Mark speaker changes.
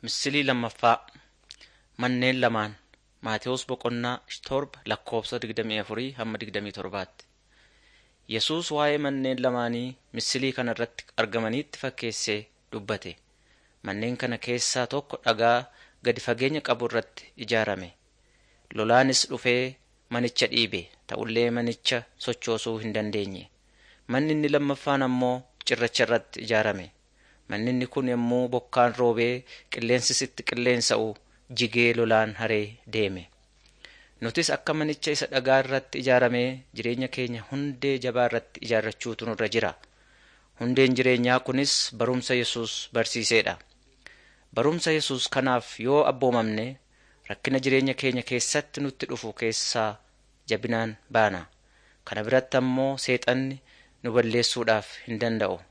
Speaker 1: Misilii lammaffaa Manneen lamaan Maatewos Boqonnaa torba lakkoofsa 24 hamma 27tti. Yesuus waa'ee manneen lamaanii misilii kana irratti argamanitti fakkeessee dubbate. Manneen kana keessaa tokko dhagaa gadi fageenya qabu irratti ijaarame. Lolaanis dhufee manicha dhiibe; ta'ullee manicha sochoosuu hin dandeenye. Manni inni lammaffaan ammoo cirracha irratti ijaarame. Manni inni kun yommuu bokkaan roobee qilleensis itti qilleensa'u jigee lolaan haree deeme. Nutis akka manicha isa dhagaa irratti ijaaramee jireenya keenya hundee jabaa irratti ijaarrachuutu nurra jira. Hundeen jireenyaa kunis barumsa Yesuus barsiiseedha. Barumsa Yesuus kanaaf yoo abboomamne rakkina jireenya keenya keessatti nutti dhufu keessaa jabinaan baana. Kana biratti ammoo seexanni nu balleessuudhaaf hin danda'u.